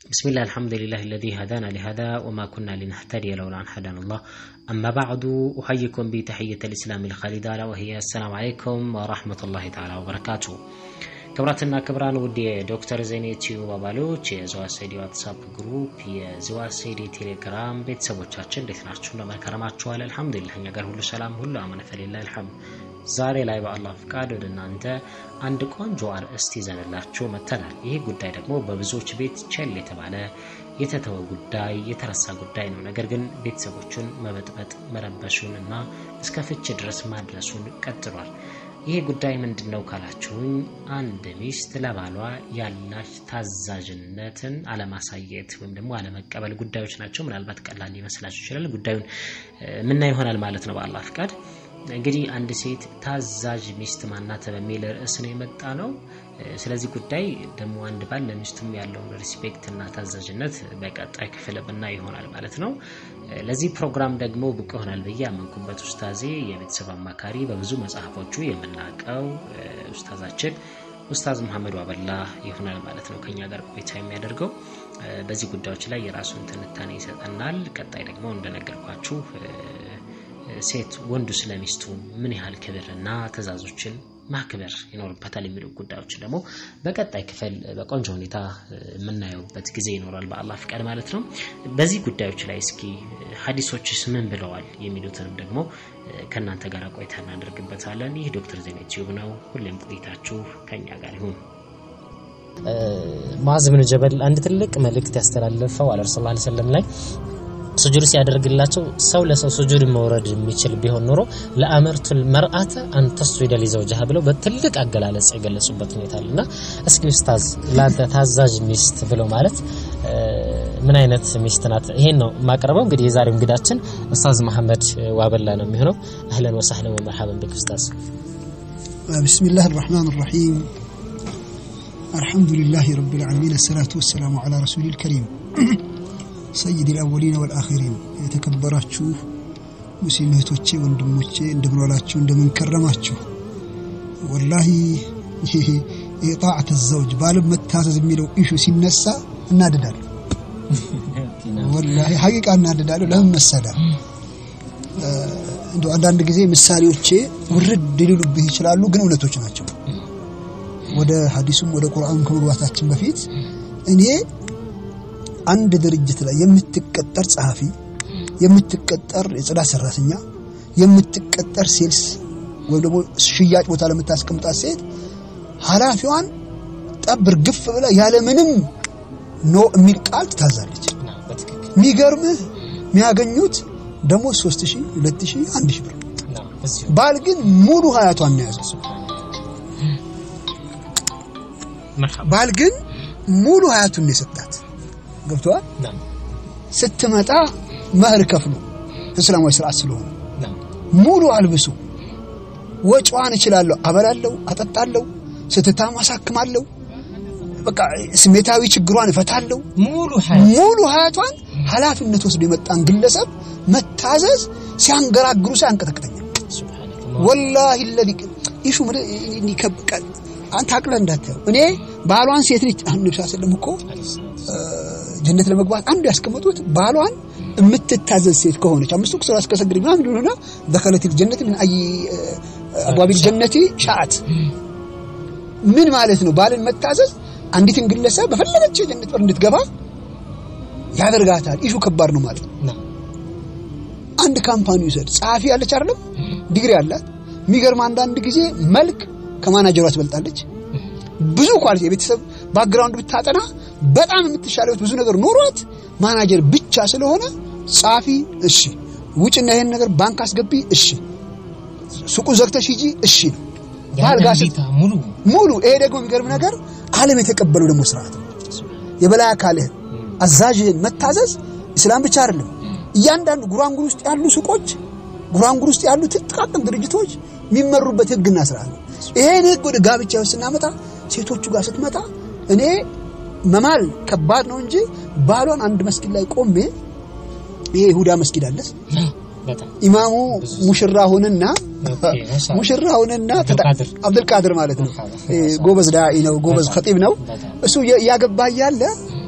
بسم الله الحمد لله الذي هدانا لهذا وما كنا لنهتدي لولا أن هدانا الله أما بعد أحييكم بتحية الإسلام الخالدة وهي السلام عليكم ورحمة الله تعالى وبركاته ክብራትና ክብራን ውድ የዶክተር ዜኔ ቲዩብ አባሎች የዘዋሴዲ ዋትሳፕ ግሩፕ የዘዋሴዲ ቴሌግራም ቤተሰቦቻችን እንዴት ናችሁ? እንደመከረማችኋል? አልሐምዱሊላህ እኛ ጋር ሁሉ ሰላም ሁሉ አማን ፈሊላ አልሐምድ። ዛሬ ላይ በአላህ ፍቃድ ወደ እናንተ አንድ ቆንጆ አርእስት ይዘንላችሁ መጥተናል። ይህ ጉዳይ ደግሞ በብዙዎች ቤት ቸል የተባለ የተተወ ጉዳይ የተረሳ ጉዳይ ነው። ነገር ግን ቤተሰቦቹን መበጥበጥ መረበሹን እና እስከ ፍች ድረስ ማድረሱን ቀጥሏል። ይሄ ጉዳይ ምንድን ነው ካላችሁኝ፣ አንድ ሚስት ለባሏ ያላች ታዛዥነትን አለማሳየት ወይም ደግሞ አለመቀበል ጉዳዮች ናቸው። ምናልባት ቀላል ሊመስላችሁ ይችላል። ጉዳዩን ምና ይሆናል ማለት ነው በአላህ ፍቃድ። እንግዲህ አንድ ሴት ታዛዥ ሚስት ማናት በሚል ርዕስ ነው የመጣ ነው። ስለዚህ ጉዳይ ደግሞ አንድ ባል ለሚስቱም ያለውን ሪስፔክት እና ታዛዥነት በቀጣይ ክፍል ብና ይሆናል ማለት ነው። ለዚህ ፕሮግራም ደግሞ ብቁ ይሆናል ብዬ ያመንኩበት ኡስታዜ የቤተሰብ አማካሪ በብዙ መጽሐፎቹ የምናውቀው ኡስታዛችን ኡስታዝ መሐመድ ዋበላ ይሆናል ማለት ነው ከኛ ጋር ቆይታ የሚያደርገው በዚህ ጉዳዮች ላይ የራሱን ትንታኔ ይሰጠናል። ቀጣይ ደግሞ እንደነገርኳችሁ ሴት ወንዱ ስለሚስቱ ምን ያህል ክብርና ትዕዛዞችን ማክበር ይኖርበታል የሚሉ ጉዳዮችን ደግሞ በቀጣይ ክፍል በቆንጆ ሁኔታ የምናየውበት ጊዜ ይኖራል በአላህ ፍቃድ ማለት ነው። በዚህ ጉዳዮች ላይ እስኪ ሀዲሶችስ ምን ብለዋል የሚሉትንም ደግሞ ከእናንተ ጋር ቆይታ እናደርግበታለን። ይህ ዶክተር ዜና ቲዩብ ነው። ሁሌም ቆይታችሁ ከኛ ጋር ይሁን። ሙዓዝ ብን ጀበል አንድ ትልቅ መልእክት ያስተላለፈው አለ ረሱል ላ ሰለም ላይ ሱጁድ ሲያደርግላቸው ሰው ለሰው ሱጁድ መውረድ የሚችል ቢሆን ኖሮ ለአመርቱል መርአተ አንተስጁደ ሊዘውጅሃ ብለው በትልቅ አገላለጽ የገለጹበት ሁኔታ አለና እስኪ ኡስታዝ ለአንተ ታዛዥ ሚስት ብለው ማለት ምን አይነት ሚስት ናት? ይሄን ነው የማቀርበው። እንግዲህ የዛሬው እንግዳችን ኡስታዝ መሐመድ ዋበላ ነው የሚሆነው። አህለን ወሰህለን ወመርሐበን ቢክ ኡስታዝ። ቢስሚላህ አርረሕማን አርረሒም አልሐምዱሊላህ ረቢል ዓለሚን አሰላቱ ወሰላሙ ዓላ ረሱሊል ከሪም ሰይድ ልአወሊን ወልአኺሪን የተከበራችሁ ሙስሊም እህቶቼ ወንድሞቼ እንደምን ዋላችሁ እንደምን ከረማችሁ ወላሂ የጣዕተ ዘውጅ ባልም መታዘዝ የሚለው ኢሹ ሲነሳ እናድዳለሁ ወላሂ ሀቂቃ እናድዳለሁ ለምን መሰለ እንደ አንዳንድ ጊዜ ምሳሌዎቼ ውርድ ሊሉብህ ይችላሉ ግን እውነቶች ናቸው ወደ ሀዲሱም ወደ ቁርአኑም ከመግባታችን በፊት እኔ አንድ ድርጅት ላይ የምትቀጠር ጸሐፊ፣ የምትቀጠር የጽዳት ሰራተኛ፣ የምትቀጠር ሴልስ ወይም ደግሞ ሽያጭ ቦታ ለምታስቀምጣት ሴት ኃላፊዋን ጠብር ግፍ ብላ ያለ ምንም ኖ የሚል ቃል ትታዛለች። የሚገርምህ የሚያገኙት ደግሞ ሶስት ሺህ ሁለት ሺህ አንድ ሺህ ብር ባል ግን ሙሉ ሀያቷን ነው ያዘው። ባል ግን ሙሉ ሀያቱን ነው የሰጣት። ገብተዋል። ስትመጣ መህር ከፍሎ እስላማዊ ስርዓት ስለሆነ ሙሉ አልብሱ ወጪዋን እችላለሁ፣ አበላለሁ፣ አጠጣለሁ፣ ስትታም አሳክማለሁ፣ በቃ ስሜታዊ ችግሯን እፈታለሁ። ሙሉ ሀያቷን ኃላፊነት ወስዶ የመጣን ግለሰብ መታዘዝ ሲያንገራግሩ ሲያንቀጠቅጠኛል። ወላሂ ለዚ ኢሹ ይከብቃል። አንተ አቅለህ እንዳታየው እኔ ባሏን ሴት ልጅ አሁን ነብስ ሰለም እኮ ጀነት ለመግባት አንዱ ያስቀመጡት ባሏን የምትታዘዝ ሴት ከሆነች አምስቱ ቁስራ እስከሰግድ ምናምን ሊሆንና ደኸለት ጀነት ምን አይ አብዋቢል ጀነቲ ሻአት ምን ማለት ነው? ባልን መታዘዝ አንዲትን ግለሰብ በፈለገች ጀነት በር እንድትገባ ያደርጋታል። ኢሹ ከባድ ነው ማለት ነው። አንድ ካምፓኒ ይውሰድ፣ ጸሐፊ ያለች አይደለም ዲግሪ አላት። የሚገርም አንዳንድ ጊዜ መልክ ከማናጀሯ ትበልጣለች። ብዙ ኳሊቲ የቤተሰብ ባክግራውንድ ብታጠና በጣም የምትሻለው ብዙ ነገር ኖሯት ማናጀር ብቻ ስለሆነ ጻፊ እሺ፣ ውጭና ይሄን ነገር ባንክ አስገቢ እሺ፣ ሱቁን ዘግተሽ ሂጂ እሺ ነው ባልጋስት ሙሉ ሙሉ። ይሄ ደግሞ የሚገርም ነገር ዓለም የተቀበለው ደግሞ ስርዓት ነው። የበላይ አካልህን አዛዥህን መታዘዝ እስላም ብቻ አይደለም። እያንዳንዱ ጉራንጉር ውስጥ ያሉ ሱቆች፣ ጉራንጉር ውስጥ ያሉ ጥቃቅን ድርጅቶች የሚመሩበት ህግና ስርዓት ነው። ይሄን ህግ ወደ ጋብቻ ውስጥ ስናመጣ ሴቶቹ ጋር ስትመጣ እኔ መማል ከባድ ነው እንጂ ባሏን አንድ መስጊድ ላይ ቆሜ ይሄ ይሁዳ መስጊድ አለስ ኢማሙ ሙሽራ ሆነና ሙሽራ ሆነና አብዱልቃድር ማለት ነው። ጎበዝ ዳኢ ነው፣ ጎበዝ ኸጢብ ነው። እሱ እያገባ እያለ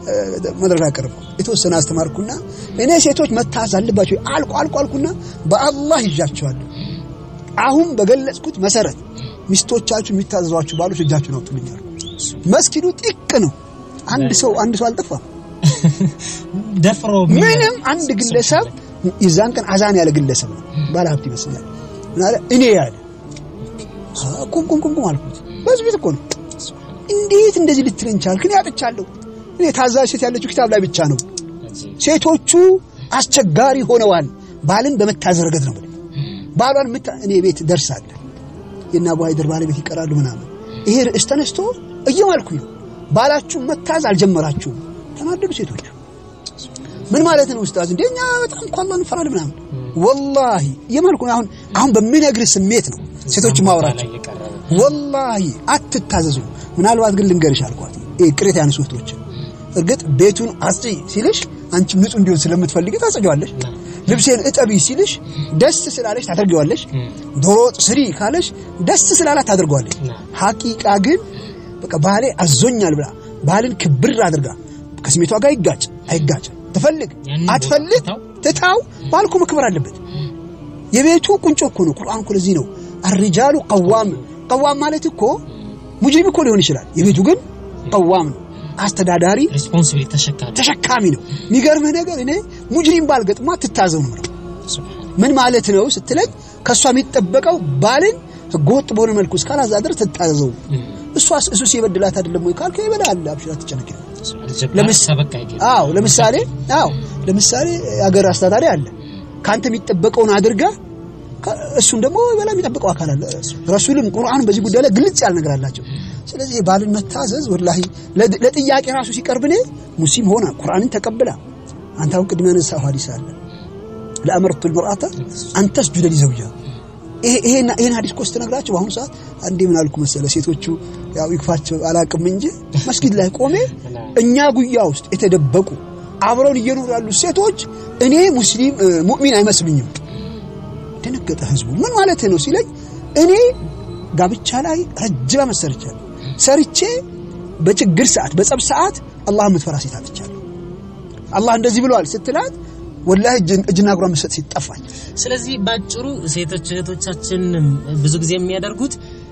መድረክ አቀረብኩ። የተወሰነ አስተማርኩና እኔ ሴቶች መታዘዝ አለባቸው አልኩ አልኩ አልኩና በአላህ ይዣቸዋለሁ። አሁን በገለጽኩት መሰረት ሚስቶቻችሁ የሚታዘዟችሁ ባሎች እጃችሁን አውጡልኝ አልኩ። መስጊዱ ጥቅ ነው። አንድ ሰው አንድ ሰው አልጠፋም። ደፍሮ ምንም አንድ ግለሰብ የዛን ቀን አዛን ያለ ግለሰብ ነው። ባለ ሀብት ይመስላል። ምን አለ እኔ ያለ ቁም ቁም ቁም ቁም አልኩት። በዚህ ቤት እኮ ነው። እንዴት እንደዚህ ልትለኝ ቻልክ? እኔ አጥቻለሁ። እኔ ታዛዥ ሴት ያለችው ኪታብ ላይ ብቻ ነው። ሴቶቹ አስቸጋሪ ሆነዋል። ባልን በመታዘዝ ረገድ ነው። ባሏን ምታ እኔ ቤት ደርሳለ የና አቡ ሀይደር ባለቤት ይቀራሉ ምናምን። ይሄ ርዕስ ተነስቶ እየማልኩኝ ነው። ባላችሁ መታዝ አልጀመራችሁም። ተናደዱ ሴቶቹ። ምን ማለት ነው ኡስታዝ? እንደኛ በጣም እኮ አላህን እንፈራለን ምናምን። ወላሂ እየማልኩ ነው። አሁን አሁን በሚነግርህ ስሜት ነው ሴቶች ማውራቸው። ወላሂ አትታዘዙ። ምናልባት ግን ልንገርሽ አልኳት። ይሄ ቅሬታ ያነሱ እህቶች እርግጥ ቤቱን አጽጂ ሲልሽ አንቺ ንጹህ እንዲሆን ስለምትፈልጊ ታጸጂዋለሽ። ልብሴን እጠቢ ሲልሽ ደስ ስላለሽ ታደርጊዋለሽ። ዶሮ ወጥ ስሪ ካለሽ ደስ ስላላት ታደርገዋለሽ። ሐቂቃ ግን በቃ ባሌ አዞኛል ብላ ባልን ክብር አድርጋ ከስሜቷ ጋር ይጋጭ አይጋጭ ትፈልግ አትፈልግ ትታው ባልኩ መክበር አለበት። የቤቱ ቁንጮ እኮ ነው። ቁርአን እኮ ለዚህ ነው አርጃሉ ቀዋም ቀዋም ማለት እኮ ሙጅሪም እኮ ሊሆን ይችላል። የቤቱ ግን ቀዋም ነው። አስተዳዳሪ ሪስፖንሲቢሊቲ ተሸካሚ ተሸካሚ ነው። የሚገርምህ ነገር እኔ ሙጅሪም ባልገጥማ ትታዘው ነው የምለው። ምን ማለት ነው ስትለኝ ከእሷ የሚጠበቀው ባልን ህገወጥ በሆነ መልኩ እስካላዛድር ትታዘዘው። እሷ እሱ ሲበድላት አይደለም ወይ ካልከ ይበላል። አብሽራ ትጨነቅ። አዎ ለምሳሌ አዎ ለምሳሌ የሀገር አስተዳዳሪ አለ ካንተ የሚጠበቀውን አድርጋ እሱን ደግሞ በላ የሚጠብቀው አካል አለ። ረሱልም ቁርአን በዚህ ጉዳይ ላይ ግልጽ ያለ ነገር አላቸው። ስለዚህ ባልን መታዘዝ ወላሂ ለጥያቄ ራሱ ሲቀርብ እኔ ሙስሊም ሆና ቁርአንን ተቀብላ አንተ አሁን ቅድም ያነሳው ሐዲስ አለ ለአመርቱ ልመርአተ አንተስጁደ ሊዘውጃ ይሄን ሐዲስ እኮ ስትነግራቸው በአሁኑ ሰዓት አንዴ ምን አልኩ መሰለ ሴቶቹ ያው ይክፋቸው አላቅም እንጂ መስጊድ ላይ ቆሜ እኛ ጉያ ውስጥ የተደበቁ አብረውን እየኖሩ ያሉ ሴቶች እኔ ሙስሊም ሙእሚን አይመስሉኝም። ደነገጠ ህዝቡ። ምን ማለት ነው ሲለኝ እኔ ጋብቻ ላይ ረጅም ዓመት ሰርቻለሁ። ሰርቼ በችግር ሰዓት፣ በጸብ ሰዓት አላህ የምትፈራ ሴት አጥቻለሁ። አላህ እንደዚህ ብለዋል ስትላት ወላሂ እጅና እግሯ መሰጥ ሲጠፋኝ። ስለዚህ ባጭሩ ሴቶች እህቶቻችን ብዙ ጊዜ የሚያደርጉት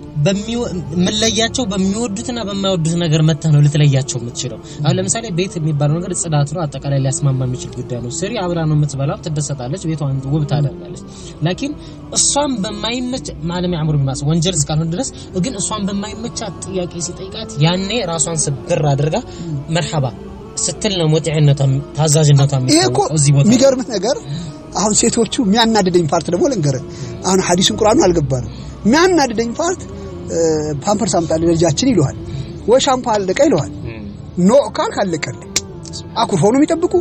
መለያቸው በሚወዱትና በማይወዱት ነገር መተህ ነው ልትለያቸው የምትችለው። አሁን ለምሳሌ ቤት የሚባለው ነገር ጽዳት ነው፣ አጠቃላይ ሊያስማማ የሚችል ጉዳይ ነው። ስሪ አብራ ነው የምትበላው፣ ትደሰታለች፣ ቤቷን ውብ ታደርጋለች። ላኪን እሷን በማይመች ማለም ያምሩ ቢማስ ወንጀል እስካልሆነ ድረስ ግን እሷን በማይመቻት ጥያቄ ሲጠይቃት ያኔ ራሷን ስብር አድርጋ መርሐባ ስትል ነው ሙጢዕነቷ ታዛዥነቷ ይሄ እኮ የሚገርምህ ነገር አሁን ሴቶቹ የሚያናድደኝ ፓርት ደግሞ ልንገርህ። አሁን ሐዲሱን ቁርአኑን አልገባንም። የሚያናድደኝ ፓርት ፓምፐርስ አምጣልህ ለልጃችን ይለዋል፣ ወይ ሻምፖ አለቀ ይለዋል። ኖ ካልክ አለቀልህ። አኩርፈው ነው የሚጠብቁ።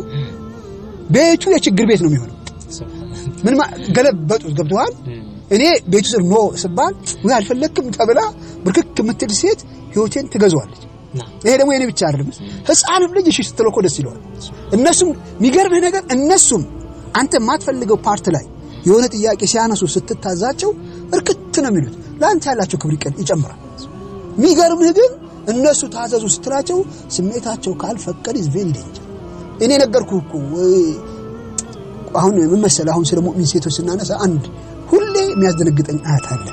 ቤቱ የችግር ቤት ነው የሚሆነው። ምን ገለበጡት። ገብቶሃል? እኔ ቤቱ ስር ኖ ስባል ወይ አልፈለክም ተብላ ብርክክ የምትል ሴት ህይወቴን ትገዛዋለች። ይሄ ደግሞ የኔ ብቻ አይደለም። ህፃንም ልጅ እሺ ስትለው እኮ ደስ ይለዋል። እነሱም የሚገርምህ ነገር እነሱም አንተ የማትፈልገው ፓርት ላይ የሆነ ጥያቄ ሲያነሱ ስትታዛቸው እርክት ነው የሚሉት። ለአንተ ያላቸው ክብር ይጨምራል። የሚገርምህ ግን እነሱ ታዘዙ ስትላቸው ስሜታቸው ካልፈቀድ ኢዝ ቬሪ ዴንጀር። እኔ ነገርኩህ እኮ አሁን ምን መሰለህ፣ አሁን ስለ ሙእሚን ሴቶች ስናነሳ አንድ ሁሌ የሚያስደነግጠኝ አያት አለ።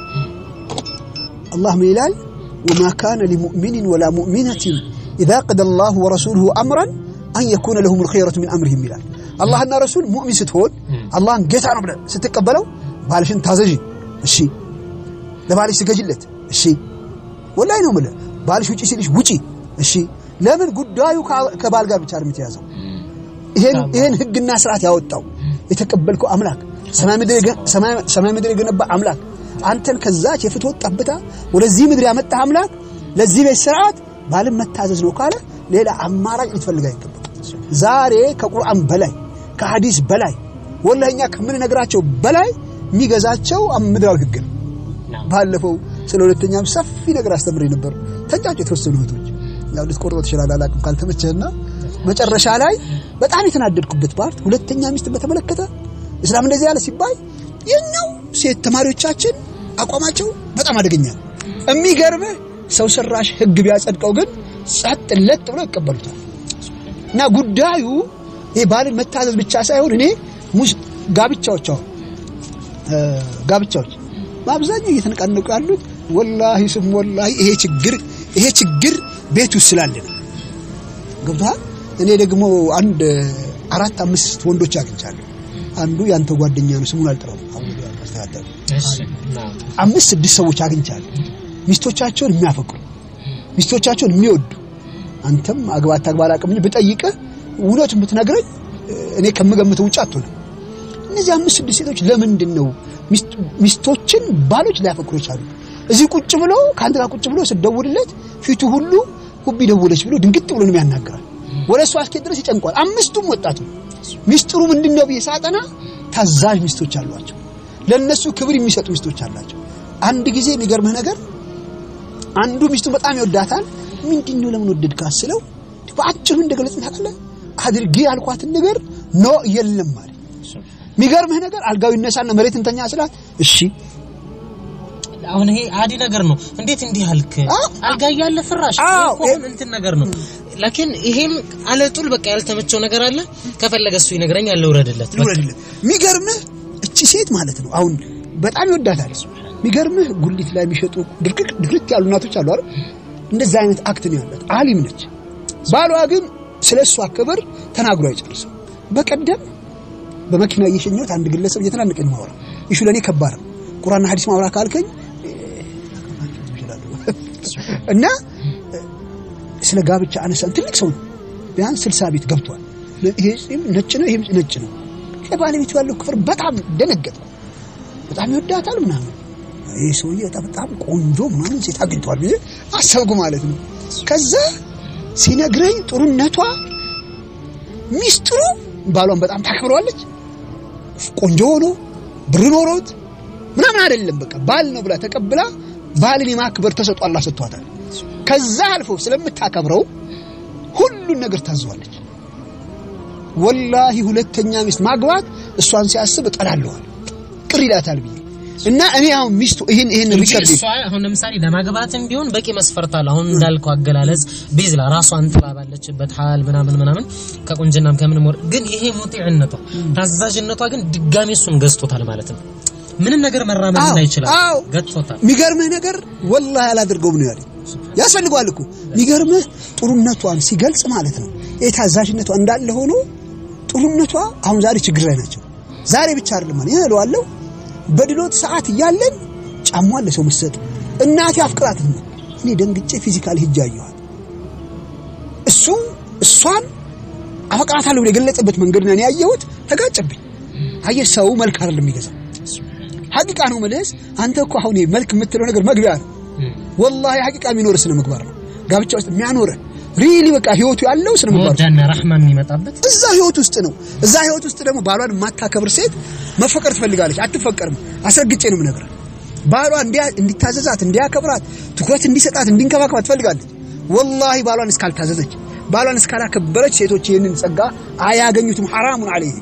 አላህ ምን ይላል? ወማ ካነ ሊሙእሚኒን ወላ ሙእሚነትን ኢዛ ቀደ አላሁ ወረሱሉሁ አምረን አን የኩነ ለሁም ልኸይረቱ ሚን አምሪሂም ይላል። አላህና ረሱል ሙእሚን ስትሆን አላህን ጌታ ነው ብለህ ስትቀበለው ባልሽን ታዘዥ፣ እሺ። ለባልሽ ስገጅለት፣ እሺ። ወላሂ ነው የምልህ። ባልሽ ውጪ ሲልሽ ውጪ፣ እሺ። ለምን ጉዳዩ ከባል ጋር ብቻ ነው የተያዘው። ይሄን ህግና ስርዓት ያወጣው የተቀበልከው አምላክ ሰማይ ምድር የገነባ አምላክ አንተን ከዛች የፍትወት ጠብታ ወደዚህ ምድር ያመጣ አምላክ ለዚህ ቤት ስርዓት ባልን መታዘዝ ነው ካለ ሌላ አማራጭ ልትፈልግ አይገባም። ዛሬ ከቁርአን በላይ ከሐዲስ በላይ ወላሂ እኛ ከምንነግራቸው በላይ የሚገዛቸው ምድራዊ ህግ ነው። ባለፈው ስለ ሁለተኛም ሰፊ ነገር አስተምሬ ነበር። ተንጫጩ የተወሰኑ እህቶች ያው ልትቆርጠው ትችላለህ፣ አላውቅም ካልተመቸህና መጨረሻ ላይ በጣም የተናደድኩበት ፓርት ሁለተኛ ሚስትን በተመለከተ እስላም እንደዚህ ያለ ሲባል የኛው ሴት ተማሪዎቻችን አቋማቸው በጣም አደገኛ ነው። የሚገርምህ ሰው ሰራሽ ህግ ቢያጸድቀው ግን ጸጥ ለጥ ብለው ይቀበሉታል። እና ጉዳዩ ይሄ ባልን መታዘዝ ብቻ ሳይሆን እኔ ሙስ ጋብቻዎች አሁን ጋብቻዎች በአብዛኛው እየተነቃነቁ ያሉት ወላሂ ስም ወላሂ ይሄ ችግር ይሄ ችግር ቤት ውስጥ ስላለ ነው። ገብቶሃል? እኔ ደግሞ አንድ አራት አምስት ወንዶች አግኝቻለሁ። አንዱ ያንተ ጓደኛ ነው፣ ስሙን አልጠራውም። አሁን ያስተካከለ አምስት ስድስት ሰዎች አግኝቻለሁ። ሚስቶቻቸውን የሚያፈቅሩ ሚስቶቻቸውን የሚወዱ አንተም አግባት ታግባ አላውቅም እንጂ ብጠይቅህ እውነቱን ብትነግረኝ እኔ ከምገምተው ውጭ አትሆንም። እነዚህ አምስት ስድስት ሴቶች ለምንድን ነው ሚስቶችን ባሎች ሊያፈቅሩ የቻሉ? እዚህ ቁጭ ብሎ ከአንተ ጋር ቁጭ ብሎ ስትደውልለት ፊቱ ሁሉ ሁቢ ደውለች ብሎ ድንግጥ ብሎ ነው ያናግራል። ወደ እሱ አስኬድ ድረስ ይጨንቋል። አምስቱም ወጣቱ ሚስጥሩ ምንድን ነው ብዬ ሳጠና ታዛዥ ሚስቶች አሏቸው። ለነሱ ክብር የሚሰጡ ሚስቶች አላቸው። አንድ ጊዜ የሚገርምህ ነገር አንዱ ሚስቱን በጣም ይወዳታል። ምንድን ነው ለምን ወደድካት ስለው በአጭሩ እንደገለጽን ታውቃለህ አድርጌ ያልኳትን ነገር ኖ የለም ማለት የሚገርምህ ነገር አልጋው ይነሳና መሬት እንተኛ ስላት እሺ አሁን ይሄ አዲ ነገር ነው። እንዴት እንዲህ አልክ? አልጋ እያለ ፍራሽ አሁን እንትን ነገር ነው። ላኪን ይሄም አለጡል በቃ ያልተመቸው ነገር አለ። ከፈለገ እሱ ይነግረኛል፣ ልውረድለት ልውረድለት። የሚገርምህ እቺ ሴት ማለት ነው አሁን በጣም ይወዳታል። የሚገርምህ ጉሊት ላይ የሚሸጡ ድርቅቅ ድርቅ ያሉ እናቶች አሉ አይደል? እንደዛ አይነት አክት ነው ያላት። አሊም ነች። ባሏ ግን ስለ እሷ ክብር ተናግሮ አይጨርስም። በቀደም በመኪና እየሸኘሁት አንድ ግለሰብ እየተናነቀኝ ማውራ ይሹ ለእኔ ከባድ ነው። ቁርአንና ሐዲስ ማውራ ካልከኝ እና ስለ ጋብቻ አነሳን። ትልቅ ሰው ነው፣ ቢያንስ ስልሳ ቤት ገብቷል። ይሄ ነጭ ነው፣ ይሄም ነጭ ነው። ባለቤቱ ያለው ክፍር በጣም ደነገጥኩ። በጣም ይወዳታል ምናምን ይህ ሰውዬ በጣም ቆንጆ ምናምን ሴት አግኝቷል ብዬ አሰብኩ ማለት ነው። ከዛ ሲነግረኝ ጥሩነቷ ሚስጥሩ ባሏን በጣም ታከብረዋለች። ቆንጆ ሆኖ ብር ኖሮት ምናምን አይደለም፣ በቃ ባል ነው ብላ ተቀብላ ባልን የማክበር ተሰጥኦ አላህ ሰጥቷታል። ከዛ አልፎ ስለምታከብረው ሁሉን ነገር ታዘዋለች። ወላሂ ሁለተኛ ሚስት ማግባት እሷን ሲያስብ እጠላለዋል፣ ቅር ይላታል ብዬ እና እኔ አሁን ሚስቱ ይሄን ይሄን ሪከርድ እሷ አሁን ለምሳሌ ለማግባትም ቢሆን በቂ መስፈርት አለ። አሁን እንዳልከው አገላለጽ ቤዝላ ራሷን ጥላ ባለችበት ሀል ምናምን ምናምን ከቁንጅናም ከምንም ወር ግን ይሄ ሙጢዕነቷ ታዛዥነቷ ግን ድጋሜ እሱን ገዝቶታል ማለት ነው። ምንም ነገር መራመድ አይችላል፣ ገዝቶታል። የሚገርምህ ነገር ወላሂ አላደርገውም ነው ያለኝ። ያስፈልገዋል እኮ የሚገርምህ ጥሩነቷን ሲገልጽ ማለት ነው። የታዛዥነቷ እንዳለ ሆኖ ጥሩነቷ አሁን ዛሬ ችግር ላይ ናቸው። ዛሬ ብቻ አይደለም ማለት ይለዋለሁ በድሎት ሰዓት እያለን ጫሟን ለሰው መሰጥ እናቴ አፍቅራት ነው። እኔ ደንግጬ ፊዚካል ሂጅ አየኋት። እሱ እሷን አፈቅራታለሁ ብሎ የገለጸበት መንገድ ነው ያየሁት። ተጋጨብኝ። አየህ ሰው መልክ አይደለም የሚገዛው ሐቂቃ ነው መልስ። አንተ እኮ አሁን መልክ የምትለው ነገር መግቢያ ነው። ወላሂ ሐቂቃ የሚኖር ስነ ምግባር ነው ጋብቻ ውስጥ የሚያኖረ ሪሊ በቃ ህይወቱ ያለው ስነ ምግባር ወዳና ረህማ የሚመጣበት እዛ ህይወት ውስጥ ነው። እዛ ህይወት ውስጥ ደግሞ ባሏን የማታከብር ሴት መፈቀር ትፈልጋለች። አትፈቀርም። አስረግጬ ነው የምነግርህ። ባሏ እንዲታዘዛት፣ እንዲያከብራት፣ ትኩረት እንዲሰጣት፣ እንዲንከባከባት ትፈልጋለች። ወላሂ ባሏን እስካልታዘዘች፣ ባሏን እስካላከበረች ሴቶች ይህንን ጸጋ አያገኙትም። ሐራሙን አለይህ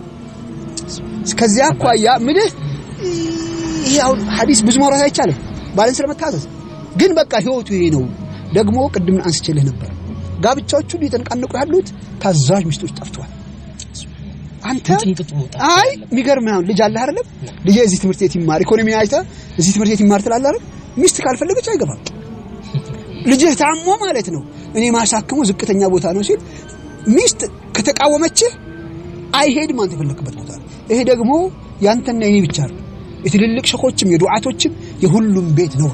ከዚያ አኳያ ምልህ ይሄ አሁን ሐዲስ ብዙ ማውራት አይቻልም ባልን ስለመታዘዝ ግን በቃ ህይወቱ ይሄ ነው። ደግሞ ቅድም አንስቼልህ ነበር ጋብቻዎቹ እየተነቃነቁ ያሉት ታዛዥ ሚስቶች ጠፍተዋል። አንተ አይ የሚገርምህ አሁን ልጅ አለህ አይደለም? ልጅ እዚህ ትምህርት ቤት ይማር ኢኮኖሚ አይተህ እዚህ ትምህርት ቤት ይማር ትላለህ አይደል? ሚስት ካልፈለገች አይገባም። ልጅህ ታሞ ማለት ነው እኔ ማሳከሙ ዝቅተኛ ቦታ ነው ሲል ሚስት ከተቃወመችህ አይሄድም አንተ የፈለክበት ቦታ። ይሄ ደግሞ ያንተና የኔ ብቻ ነው። የትልልቅ ሸኾችም የዱዓቶችም የሁሉም ቤት ነውር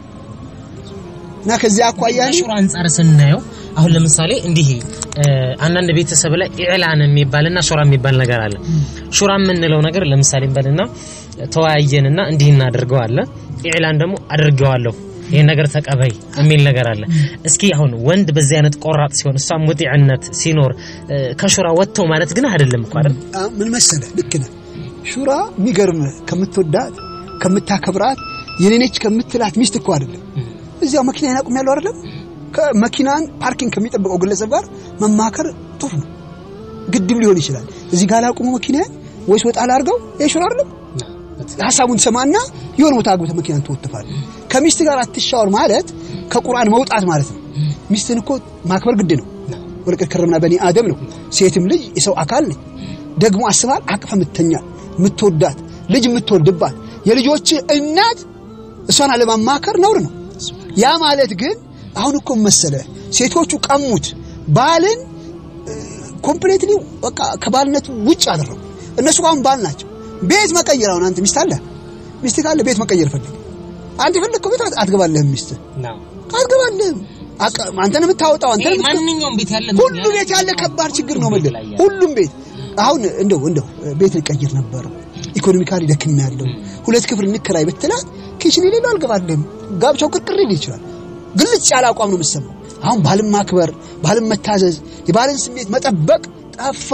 እና ከዚያ አኳያ ሹራ አንጻር ስናየው አሁን ለምሳሌ እንዲህ አንዳንድ ቤተሰብ ላይ ኢዕላን የሚባልና ሹራ የሚባል ነገር አለ። ሹራ የምንለው ነገር ለምሳሌ እንበልና ተወያየንና እንዲህ እናደርገዋለን። ኢዕላን ደግሞ አድርገዋለሁ ይሄን ነገር ተቀበይ የሚል ነገር አለ። እስኪ አሁን ወንድ በዚህ አይነት ቆራጥ ሲሆን እሷ ሙጢዕነት ሲኖር ከሹራ ወጥተው ማለት ግን አይደለም እኮ አይደል? ምን መሰለህ፣ ልክ ነህ። ሹራ የሚገርምህ ከምትወዳት ከምታከብራት የኔነች ከምትላት ሚስት እኮ አይደለም እዚያው መኪና ያቁም ያለው አይደለም ከመኪናን ፓርኪንግ ከሚጠብቀው ግለሰብ ጋር መማከር ጥሩ ነው። ግድም ሊሆን ይችላል። እዚህ ጋር ላቁሙ መኪና ወይስ ወጣ ላርገው ይሹር አይደለም። ሐሳቡን ሰማና የሆነ ቦታ አግብተህ መኪናን ትወጥፋለህ። ከሚስት ጋር አትሻወር ማለት ከቁርአን መውጣት ማለት ነው። ሚስትን እኮ ማክበር ግድ ነው። ወለቀድ ከረምና በኒ አደም ነው። ሴትም ልጅ የሰው አካል ነች። ደግሞ አስባል አቅፈ የምተኛት የምትወዳት ልጅ የምትወልድባት የልጆች እናት እሷን አለማማከር ነውር ነው። ያ ማለት ግን አሁን እኮ መሰለ ሴቶቹ ቀሙት ባልን ኮምፕሌትሊ በቃ ከባልነት ውጭ አደረጉ። እነሱ አሁን ባል ናቸው። ቤት መቀየር አሁን አንተ ሚስት አለ ሚስት ካለ ቤት መቀየር ፈልግ አንተ የፈለግከው ቤት አትገባለህም። ሚስት አትገባለህም። አንተ ነው የምታወጣው። አንተ ነው ማንኛውም ቤት ያለ ሁሉ ቤት ያለ ከባድ ችግር ነው ማለት ሁሉም ቤት አሁን እንደው እንደው ቤት ልቀይር ነበር ኢኮኖሚካሊ ደክም ያለው ሁለት ክፍል እንከራይ ብትላት ኪችን የሌለው አልገባለህም። ጋብቻው ቅርቅር ሊል ይችላል። ግልጽ ያለ አቋም ነው የምትሰማው። አሁን ባልን ማክበር፣ ባልን መታዘዝ፣ የባልን ስሜት መጠበቅ ጠፋ።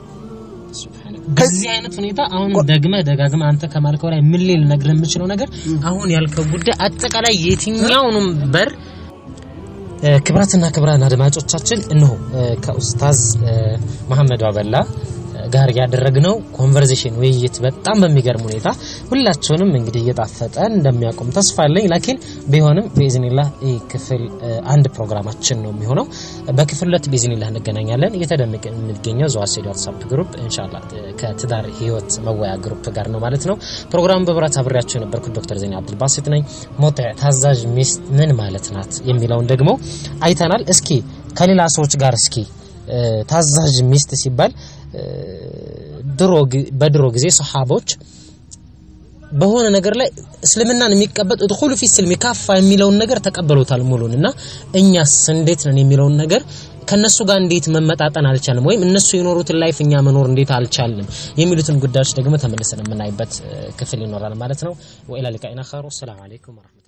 በዚህ አይነት ሁኔታ አሁን ደግመ ደጋግመ አንተ ከማልከው ላይ ምን ሊል ነግርህ የምችለው ነገር አሁን ያልከው ጉዳይ አጠቃላይ የትኛውንም በር ክብራትና ክብራን አድማጮቻችን እነሆ ከኡስታዝ መሐመድ አበላ ጋር ያደረግነው ኮንቨርሴሽን ውይይት በጣም በሚገርም ሁኔታ ሁላችሁንም እንግዲህ እየጣፈጠ እንደሚያቆም ተስፋ አለኝ። ላኪን ቢሆንም በኢዝኒላህ ይህ ክፍል አንድ ፕሮግራማችን ነው የሚሆነው። በክፍል ሁለት በኢዝኒላህ እንገናኛለን። እየተደነቀ የሚገኘው ዘዋሴድ ዋትሳፕ ግሩፕ ኢንሻአላህ ከትዳር ህይወት መወያ ግሩፕ ጋር ነው ማለት ነው። ፕሮግራሙ በብራት አብሬያቸው የነበርኩት ዶክተር ዜና አብዱልባሲት ነኝ። ሞት ታዛዥ ሚስት ምን ማለት ናት የሚለውን ደግሞ አይተናል። እስኪ ከሌላ ሰዎች ጋር እስኪ ታዛዥ ሚስት ሲባል ድሮ በድሮ ጊዜ ሰሃቦች በሆነ ነገር ላይ እስልምናን የሚቀበል እድኹሉ ፊ ስልሚ ካፋ የሚለውን ነገር ተቀበሉታል ሙሉን እና እኛስ እንዴት ነን የሚለውን ነገር ከነሱ ጋር እንዴት መመጣጠን አልቻልንም ወይም እነሱ የኖሩትን ላይፍ እኛ መኖር እንዴት አልቻልንም የሚሉትን ጉዳዮች ደግሞ ተመልሰን የምናይበት ክፍል ይኖራል ማለት ነው። ወኢላ ሊቃኢና ኸይሩ ሰላም አለይኩም